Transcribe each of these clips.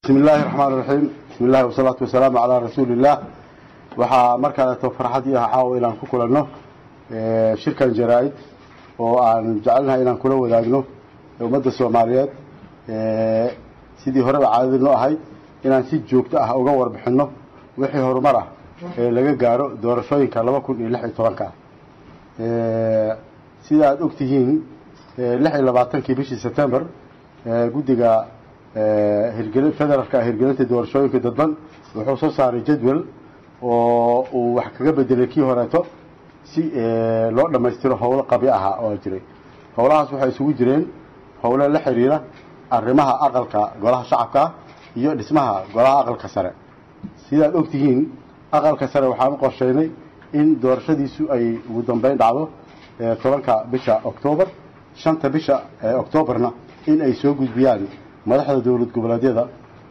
bismi illaahi raxmaan raxiim bismi illahi wasalaatu wasalaamu calaa rasuuli illaah waxaa markaaleeto farxadii ah caawa inaan ku kulanno shirkan jaraa-id oo aan jecelnahay inaan kula wadaagno ummadda soomaaliyeed sidii horeba caadadii noo ahayd inaan si joogto ah uga warbixinno wixii horumar ah ee laga gaaro doorashooyinka laba kun iyo lix iyo tobanka ah sida aada og tihiin lix iyo labaatankii bishii september guddiga hirgeli federaalka hirgelinta doorashooyinka dadban wuxuu soo saaray jadwal oo uu wax kaga bedelay kii horeeto si loo dhammaystiro howlo qabi ahaa oo jiray howlahaas waxay isugu jireen howlo la xiriira arrimaha aqalka golaha shacabka iyo dhismaha golaha aqalka sare sidaad og tihiin aqalka sare waxaan u qorsheynay in doorashadiisu ay ugu dambeyn dhacdo tobanka bisha octoobar shanta bisha octoobarna in ay soo gudbiyaan madaxda dowlad goboleedyada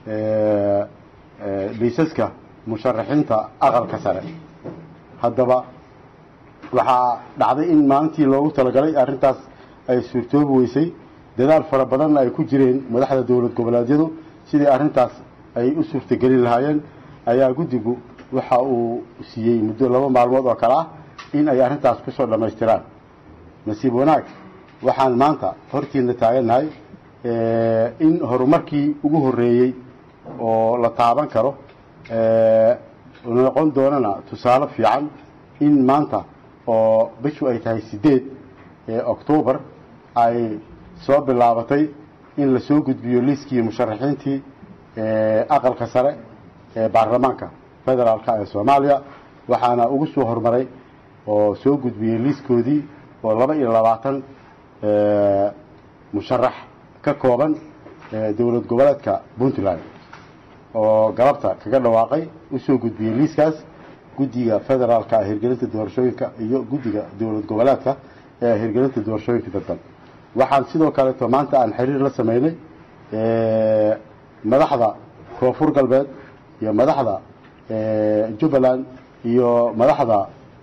liisaska musharaxiinta aqalka sare haddaba waxaa dhacday in maalintii loogu talagalay arrintaas ay suurtoobi weysay dadaal fara badanna ay ku jireen madaxda dowlad goboleedyadu sidii arrintaas ay u suurtagelin lahaayeen ayaa guddigu waxa uu siiyey muddo laba maalmood oo kale ah in ay arrintaas kusoo dhammaystiraan nasiib wanaag waxaan maanta hortiina taagannahay in horumarkii ugu horreeyey oo la taaban karo noqon doonana tusaale fiican in maanta oo bishu ay tahay sideed octoobar ay soo bilaabatay in la soo gudbiyo liiskii musharaxiintii aqalka sare ee baarlamaanka federaalka ee soomaaliya waxaana ugu soo horumaray oo soo gudbiyey liiskoodii oo laba iyo labaatan musharax ka kooban dowlad goboleedka puntland oo galabta kaga dhawaaqay usoo gudbiyey liiskaas guddiga federaalka hirgelinta doorashooyinka iyo guddiga dowlad goboleedka ee hirgelinta doorashooyinka dadban waxaan sidoo kaleeto maanta aan xiriir la sameynay madaxda koonfur galbeed iyo madaxda jubbaland iyo madaxda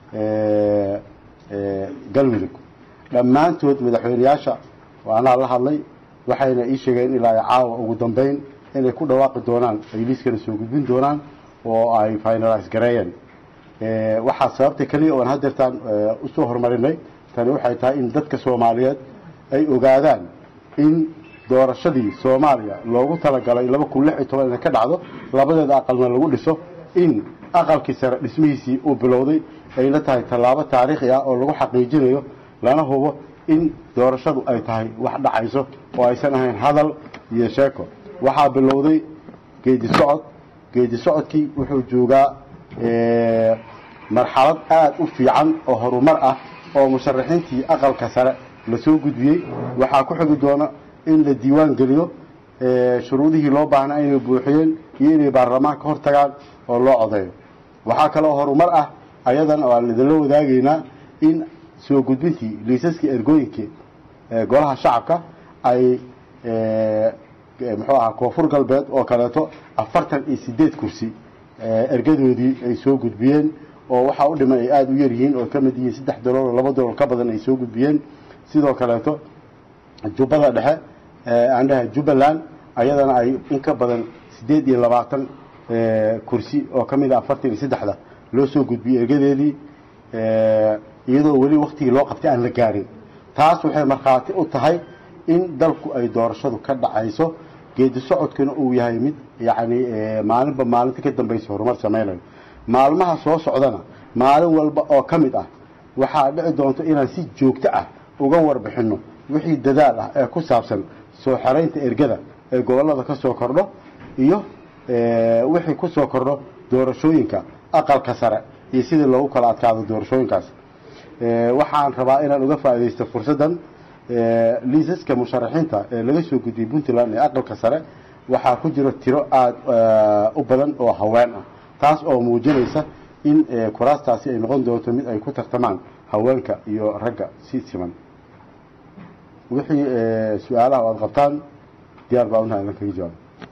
galmudug dhammaantood madaxweyneyaasha anaa la hadlay waxayna ii sheegeen ilaa ay caawa ugu dambeyn inay ku dhawaaqi doonaan ay liiskana soo gudbin doonaan oo ay finalize gareeyeen waxaa sababta keliya oan hadeertaan usoo horumarinay tani waxay tahay in dadka soomaaliyeed ay ogaadaan in doorashadii soomaaliya loogu talagalay laba kun lix iyo toban inay ka dhacdo labadeeda aqalna lagu dhiso in aqalkii sare dhismihiisii uu bilowday ayna tahay tallaabo taariikhi ah oo lagu xaqiijinayo lana hubo in doorashadu ay tahay wax dhacayso oo aysan ahayn hadal iyo sheeko waxaa bilowday geedi socod geedi socodkii wuxuu joogaa marxalad aada u fiican oo horumar ah oo musharaxiintii aqalka sare lasoo gudbiyey waxaa ku xigi doona in la diiwaan geliyo shuruudihii loo baahnaa inay buuxiyeen iyo inay baarlamaanka hor tagaan oo loo codeeyo waxaa kaloo horumar ah ayadan oo aan idinla wadaagaynaa in soo gudbintii liisaskii ergooyinkii golaha shacabka ay muxuu ahaa koonfur galbeed oo kaleeto afartan iyo sideed kursi ergadoodii ay soo gudbiyeen oo waxaa u dhiman ay aada u yar yihiin oo ka mid yihiin saddex dalool laba dalool ka badan ay soo gudbiyeen sidoo kaleeto jubbada dhexe aan dhahay jubbaland ayadana ay in ka badan siddeed iyo labaatan kursi oo ka mid a afartan iyo saddexda loo soo gudbiyey ergadeedii iyadoo weli waktigii loo qabtay aan la gaarin taas waxay markhaati u tahay in dalku ay doorashadu ka dhacayso geedi socodkuna uu yahay mid yacni maalinba maalinta ka dambaysa horumar sameynayo maalmaha soo socdana maalin walba oo ka mid ah waxaa dhici doonto inaan si joogto ah uga warbixinno wixii dadaal ah ee ku saabsan soo xeraynta ergada ee gobollada ka soo kordho iyo wixii ku soo kordho doorashooyinka aqalka sare iyo sidii loogu kala adkaado doorashooyinkaas waxaan rabaa inaan uga faaidaysto fursaddan liisaska musharaxiinta ee laga soo gudiyey puntland ee aqalka sare waxaa ku jiro tiro aada u badan oo haween ah taas oo muujinaysa in kuraastaasi ay noqon doonto mid ay ku tartamaan haweenka iyo ragga si siman wixii su-aalaha o aada qabtaan diyaar baa unaha idan kaga jawaabo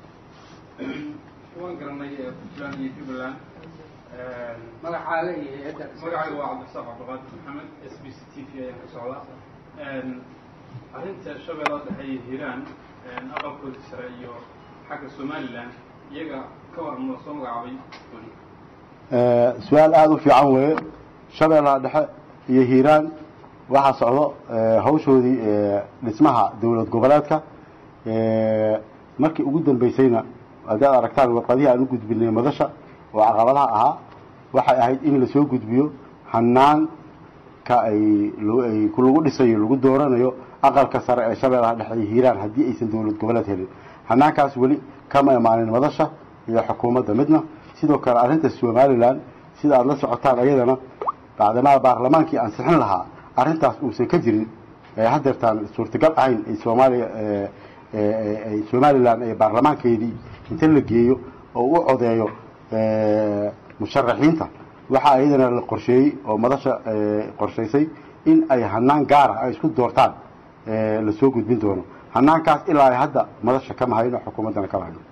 waan garanay puntland iyo jubbaland magacaaga iyo hay-adda magacayga waa cabdisaaq cabdiqaadir maxamed s b c t v ayaan ka socdaa arrinta shabeellada dhexe iyo hiiraan aqalkoodii sare iyo xagga somalilan iyaga ka war ma soo magacaabay weli su-aal aada u fiican weeye shabeellaha dhexe iyo hiiraan waxaa socdo hawshoodii dhismaha dowlad goboleedka markii ugu dambeysayna haddaad aragtaan warqadihii aan u gudbinay madasha oo caqabadaha ahaa waxay ahayd in lasoo gudbiyo hanaanka ay ay lagu dhisayo lagu dooranayo aqalka sare ee shabeellaha dhexe iyo hiiraan haddii aysan dowlad goboleed helin hanaankaas weli kama imaanin madasha iyo xukuumadda midna sidoo kale arrinta somalilan sida aada la socotaan ayadana bacdamaa baarlamaankii ansixin lahaa arrintaas uusan ka jirin ee hadeertaan suurtagal ahayn ay soomaaliya ay somalilan ee baarlamaankeedii inta la geeyo oo u codeeyo musharaxiinta waxaa iyadana la qorsheeyey oo madasha qorshaysay in ay hanaan gaara ay isku doortaan lasoo gudbin doono hanaankaas ilaa ay hadda madasha kama hayno xukuumaddana kama hayno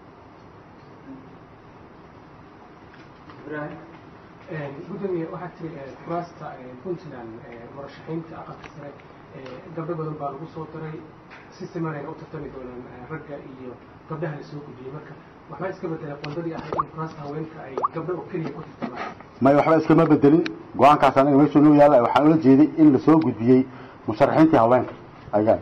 ibrahim gudoomiye waxaa tiri kuraasta puntland murashaxiinta aqalka sare gabdho badan baa lagu soo daray si simanayna u tartami doonaan ragga iyo gabdhaha la soo gudbiyey marka waxbaa iska bedelay qondadii ahayd in kuraasta haweenka ay gabdho oo keliya ku tartamaan may waxba iskama bedelin go-aankaas anaga meeshuu noo yaalla waxaan ula jeeday in lasoo gudbiyey musharaxiintii haweenka ayaa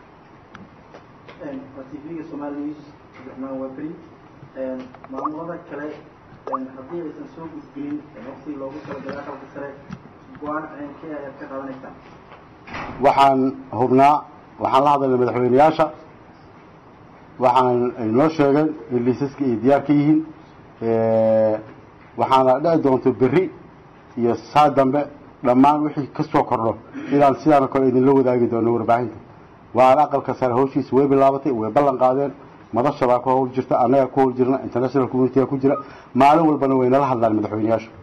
waa tvga somali news cabdiraxmaan wabri maamulada kale haddii aysan soo gudbinin waqtigii loogu talagalay aqalka sare go-aan ceenkee ayaad ka qabanaysaa waxaan hubnaa waxaan la hadalnay madaxweyneyaasha waxaan ay noo sheegeen in liisaska ay diyaar ka yihiin waxaana dhici doonto berri iyo saa dambe dhammaan wixii ka soo kordho inaan sidaana kale idinla wadaagi doono warbaahinta waana aqalka sare hawshiisa way bilaabatay way ballan qaadeen madasha baa ku hawl jirta annaga ku hawl jirna international community ku jira maalin walbana way nala hadlaan madaxweyneyaasha